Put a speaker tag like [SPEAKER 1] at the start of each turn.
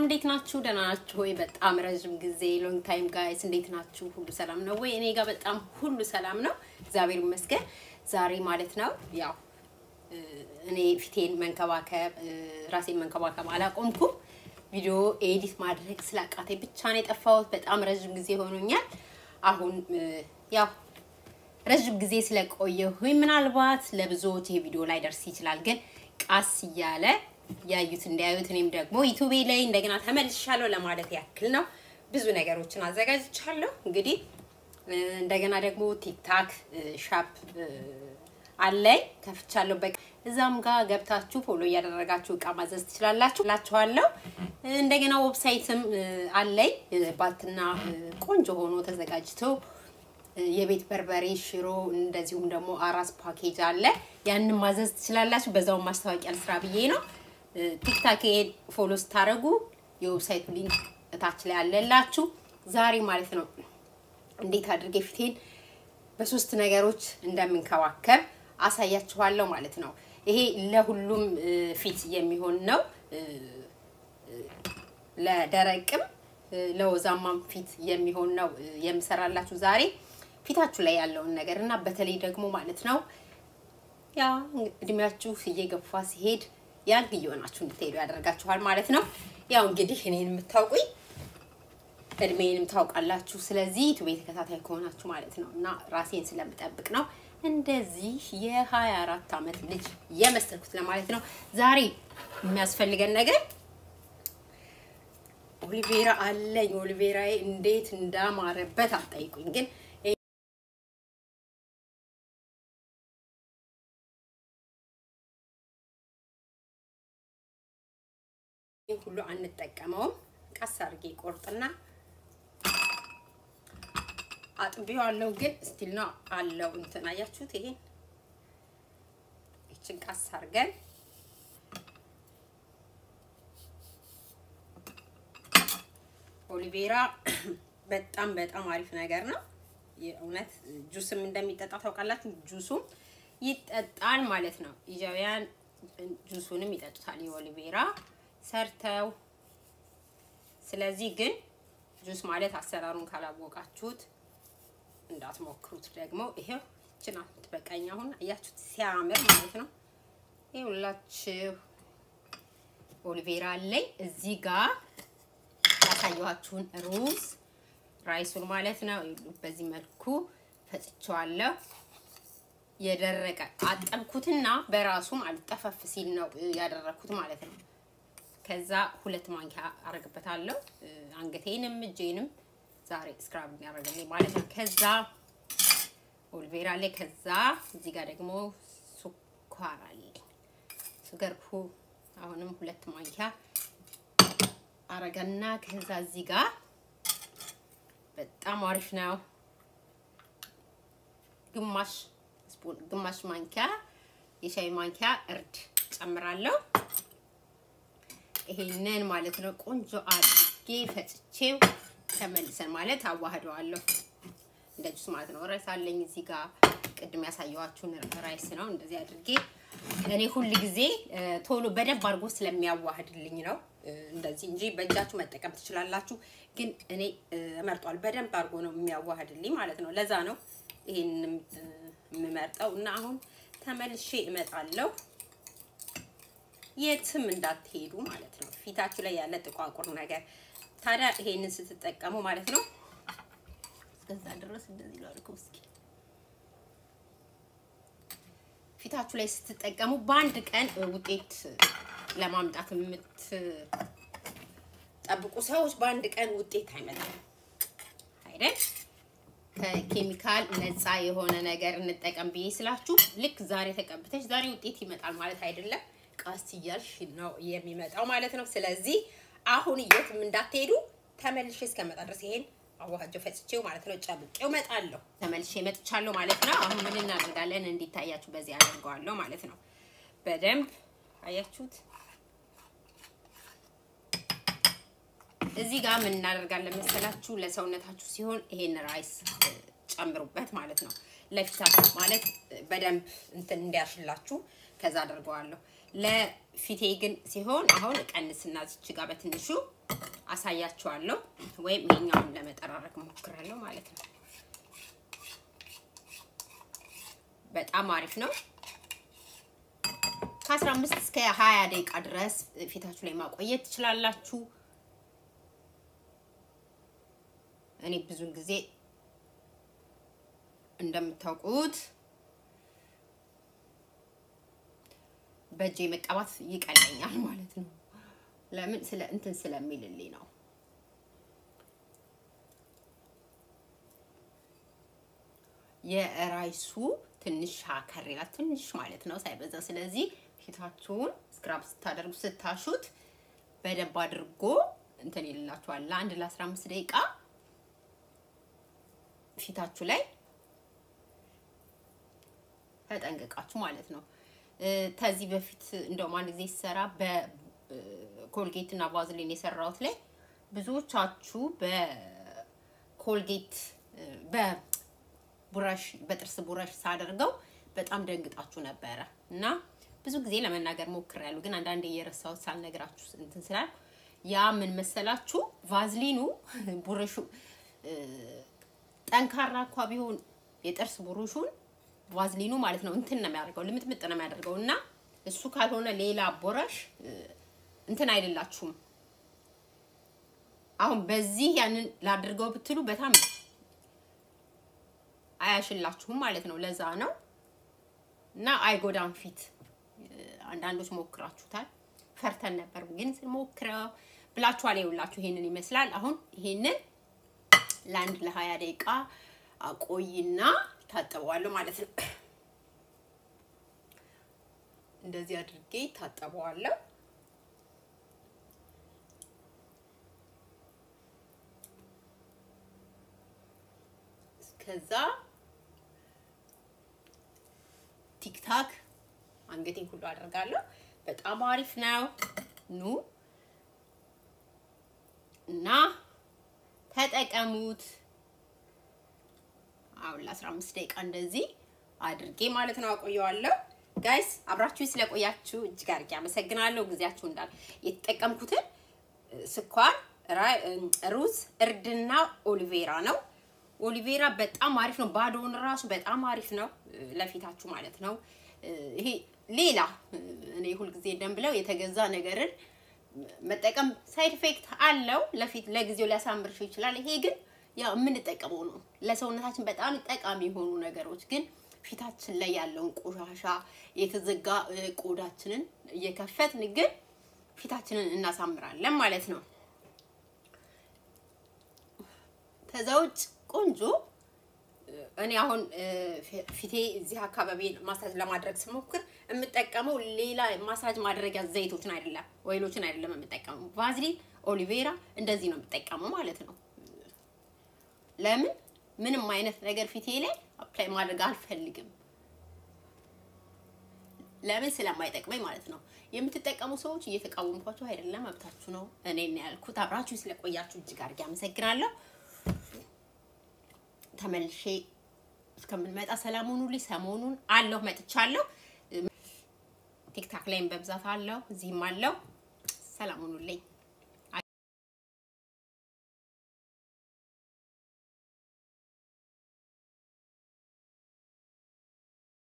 [SPEAKER 1] እንዴት ናችሁ? ደህና ናችሁ ወይ? በጣም ረዥም ጊዜ ሎንግ ታይም ጋይስ፣ እንዴት ናችሁ? ሁሉ ሰላም ነው ወይ? እኔ ጋር በጣም ሁሉ ሰላም ነው፣ እግዚአብሔር ይመስገን። ዛሬ ማለት ነው ያው እኔ ፊቴን መንከባከብ ራሴን መንከባከብ አላቆምኩም። ቪዲዮ ኤዲት ማድረግ ስላቃተኝ ብቻ ነው የጠፋሁት። በጣም ረዥም ጊዜ ሆኖኛል። አሁን ያው ረዥም ጊዜ ስለቆየሁኝ ምናልባት ለብዙዎች ይሄ ቪዲዮ ላይ ደርስ ይችላል፣ ግን ቃስ እያለ ያዩት እንዲያዩት እኔም ደግሞ ዩቱቤ ላይ እንደገና ተመልሻለሁ ለማለት ያክል ነው። ብዙ ነገሮችን አዘጋጅቻለሁ። እንግዲህ እንደገና ደግሞ ቲክታክ ሻፕ አለኝ ከፍቻለሁ። በቃ እዛም ጋር ገብታችሁ ፎሎ እያደረጋችሁ እቃ ማዘዝ ትችላላችሁ ላችኋለሁ። እንደገና ዌብሳይትም አለኝ ባትና ቆንጆ ሆኖ ተዘጋጅቶ የቤት በርበሬ፣ ሽሮ እንደዚሁም ደግሞ አራስ ፓኬጅ አለ። ያንን ማዘዝ ትችላላችሁ። በዛው ማስታወቂያ ልስራ ብዬ ነው። ቲክታክ ፎሎ ስታደርጉ የዌብሳይቱ ሊንክ እታች ላይ አለላችሁ። ዛሬ ማለት ነው እንዴት አድርጌ ፊቴን በሶስት ነገሮች እንደምንከባከብ አሳያችኋለሁ ማለት ነው። ይሄ ለሁሉም ፊት የሚሆን ነው። ለደረቅም ለወዛማም ፊት የሚሆን ነው የምሰራላችሁ ዛሬ ፊታችሁ ላይ ያለውን ነገር እና በተለይ ደግሞ ማለት ነው ያ እድሜያችሁ እየገፋ ሲሄድ ያንግ እየሆናችሁ እንድትሄዱ ያደርጋችኋል ማለት ነው። ያው እንግዲህ እኔን የምታውቁኝ እድሜንም ታውቃላችሁ። ስለዚህ ዩቱቤ ተከታታይ ከሆናችሁ ማለት ነው እና ራሴን ስለምጠብቅ ነው እንደዚህ የሀያ አራት ዓመት ልጅ የመሰልኩት ለማለት ነው። ዛሬ የሚያስፈልገን ነገር ኦሊቬራ አለኝ። ኦሊቬራዬ እንዴት እንዳማረበት አጠይቁኝ ግን ይህ ሁሉ አንጠቀመውም። ቀስ አድርጌ ቆርጥና አጥቢዋለሁ። ግን ስቲል ነው አለው እንትን አያችሁት? ይሄን ይችን ቀስ አድርገን ኦሊቬራ በጣም በጣም አሪፍ ነገር ነው። የእውነት ጁስም እንደሚጠጣ ታውቃላችሁ። ጁሱም ይጠጣል ማለት ነው። ኢጃውያን ጁሱንም ይጠጡታል የኦሊቬራ ሰርተው። ስለዚህ ግን ጁስ ማለት አሰራሩን ካላወቃችሁት እንዳትሞክሩት። ደግሞ ይሄው ይችና ትበቃኝ። አሁን አያችሁት ሲያምር ማለት ነው። ይኸውላችሁ ኦሊቬራ አለኝ እዚህ ጋር ያሳየኋችሁን ሩዝ ራይሱን ማለት ነው። በዚህ መልኩ ፈጭቼዋለሁ። የደረቀ አጠብኩትና በራሱ ማለት ጠፈፍ ሲል ነው ያደረኩት ማለት ነው። ከዛ ሁለት ማንኪያ አረግበታለሁ። አንገቴንም እጄንም ዛሬ ስክራብ ያደረገልኝ ማለት ነው። ከዛ ኦሊቬራ ላይ ከዛ እዚህ ጋር ደግሞ ሱኳር አለኝ። ሱገርኩ አሁንም ሁለት ማንኪያ አረገና ከዛ እዚህ ጋር በጣም አሪፍ ነው። ግማሽ ስፑን ግማሽ ማንኪያ የሻይ ማንኪያ እርድ ጨምራለሁ። ይሄንን ማለት ነው ቆንጆ አድርጌ ፈጭቼው ተመልሰን ማለት አዋህደዋለሁ እንደ ጁስ ማለት ነው። ራይስ አለኝ እዚህ ጋር ቅድም ያሳየኋችሁን ራይስ ነው። እንደዚህ አድርጌ እኔ ሁል ጊዜ ቶሎ በደንብ አድርጎ ስለሚያዋህድልኝ ነው እንደዚህ እንጂ በእጃችሁ መጠቀም ትችላላችሁ። ግን እኔ እመርጧል በደንብ አድርጎ ነው የሚያዋህድልኝ ማለት ነው። ለዛ ነው ይሄን የምመርጠው እና አሁን ተመልሼ እመጣለሁ። የትም እንዳትሄዱ ማለት ነው። ፊታችሁ ላይ ያለ ጥቋቁር ነገር ታዲያ ይሄንን ስትጠቀሙ ማለት ነው እስከዛ ድረስ እንደዚህ ላድርገው እስኪ ፊታችሁ ላይ ስትጠቀሙ በአንድ ቀን ውጤት ለማምጣት የምትጠብቁ ሰዎች በአንድ ቀን ውጤት አይመጣም አይደል? ከኬሚካል ነፃ የሆነ ነገር እንጠቀም ብዬ ስላችሁ ልክ ዛሬ ተቀብተሽ ዛሬ ውጤት ይመጣል ማለት አይደለም። ቃስ እያልሽ ነው የሚመጣው ማለት ነው። ስለዚህ አሁን የትም እንዳትሄዱ ተመልሼ እስከመጣ ድረስ ይሄን አዋሃጀው ፈጭቼው ማለት ነው ጨምቄው እመጣለሁ። ተመልሼ መጥቻለሁ ማለት ነው። አሁን ምን እናደርጋለን? እንዲታያችሁ በዚህ አደርገዋለሁ ማለት ነው። በደንብ አያችሁት። እዚህ ጋር ምን እናደርጋለን መሰላችሁ? ለሰውነታችሁ ሲሆን ይሄን ራይስ ጨምሩበት ማለት ነው። ለፊታችሁ ማለት በደንብ እንትን እንዲያሽላችሁ ከዛ አደርገዋለሁ። ለፊቴ ግን ሲሆን አሁን እቀንስና ዝች ጋር በትንሹ አሳያችኋለሁ፣ ወይም ይሄኛውን ለመጠራረግ ሞክራለሁ ማለት ነው። በጣም አሪፍ ነው። ከ15 እስከ 20 ደቂቃ ድረስ ፊታችሁ ላይ ማቆየት ትችላላችሁ። እኔ ብዙ ጊዜ እንደምታውቁት በእጄ መቀባት ይቀለኛል ማለት ነው። ለምን ስለ እንትን ስለሚልልኝ ነው። የራይሱ ትንሽ ሻከር ይላል፣ ትንሽ ማለት ነው ሳይበዛ። ስለዚህ ፊታችሁን ስክራብ ስታደርጉ ስታሹት በደንብ አድርጎ እንትን ይልላችኋል። ለአንድ ለ15 ደቂቃ ፊታችሁ ላይ ተጠንቅቃችሁ ማለት ነው። ከዚህ በፊት እንደውም አንድ ጊዜ ሲሰራ በኮልጌት እና ቫዝሊን የሰራሁት ላይ ብዙዎቻችሁ በኮልጌት በቡራሽ በጥርስ ቡራሽ ሳደርገው በጣም ደንግጣችሁ ነበረ እና ብዙ ጊዜ ለመናገር ሞክሬያለሁ፣ ግን አንዳንዴ እየረሳሁት ሳልነግራችሁ እንትን ስላል ያ ምን መሰላችሁ ቫዝሊኑ ቡረሹ ጠንካራ እንኳ ቢሆን የጥርስ ብሩሹን ቫዝሊኑ ማለት ነው እንትን ነው የሚያደርገው ልምጥምጥ ነው የሚያደርገው እና እሱ ካልሆነ ሌላ ቦረሽ እንትን አይደላችሁም። አሁን በዚህ ያንን ላድርገው ብትሉ በጣም አያሽላችሁም ማለት ነው። ለዛ ነው እና አይጎዳም ፊት። አንዳንዶች ሞክራችሁታል፣ ፈርተን ነበር ግን ሞክረው ብላችኋል። ይኸውላችሁ ይሄንን ይመስላል። አሁን ይሄንን ለአንድ ለሀያ ደቂቃ አቆይና ታጠበዋለሁ ማለት ነው። እንደዚህ አድርጌ ታጠበዋለሁ። ከዛ ቲክታክ አንገቴን ሁሉ አደርጋለሁ። በጣም አሪፍ ነው። ኑ እና ተጠቀሙት። አሁን ለ15 ደቂቃ እንደዚህ አድርጌ ማለት ነው አቆየዋለሁ። ጋይስ አብራችሁ ስለቆያችሁ እጅግ አድርጌ አመሰግናለሁ። ጊዜያችሁ እንዳል የተጠቀምኩትን ስኳር፣ ሩዝ፣ እርድና ኦሊቬራ ነው። ኦሊቬራ በጣም አሪፍ ነው። ባዶውን ራሱ በጣም አሪፍ ነው ለፊታችሁ ማለት ነው። ይሄ ሌላ እኔ ሁልጊዜ እንደምብለው የተገዛ ነገርን መጠቀም ሳይድ ኢፌክት አለው። ለፊት ለጊዜው ሊያሳምርሽ ይችላል። ይሄ ግን ያው የምንጠቀመው ነው። ለሰውነታችን በጣም ጠቃሚ የሆኑ ነገሮች ግን ፊታችን ላይ ያለውን ቆሻሻ የተዘጋ ቆዳችንን እየከፈትን ግን ፊታችንን እናሳምራለን ማለት ነው። ከዛ ውጭ ቆንጆ እኔ አሁን ፊቴ እዚህ አካባቢ ማሳጅ ለማድረግ ስሞክር የምጠቀመው ሌላ ማሳጅ ማድረጊያ ዘይቶችን አይደለም፣ ወይሎችን አይደለም የምጠቀመው። ቫዝሊን፣ ኦሊቬራ እንደዚህ ነው የምጠቀመው ማለት ነው። ለምን ምንም አይነት ነገር ፊቴ ላይ አፕላይ ማድረግ አልፈልግም። ለምን ስለማይጠቅመኝ ማለት ነው። የምትጠቀሙ ሰዎች እየተቃወምኳቸው አይደለም፣ መብታችሁ ነው። እኔ ያልኩት አብራችሁ ስለቆያችሁ እጅግ አድርጌ አመሰግናለሁ። ተመልሼ እስከምንመጣ ሰላም ሁኑልኝ። ሰሞኑን አለሁ መጥቻለሁ። ቲክታክ ላይም በብዛት አለሁ፣ እዚህም አለሁ። ሰላም ሁኑልኝ።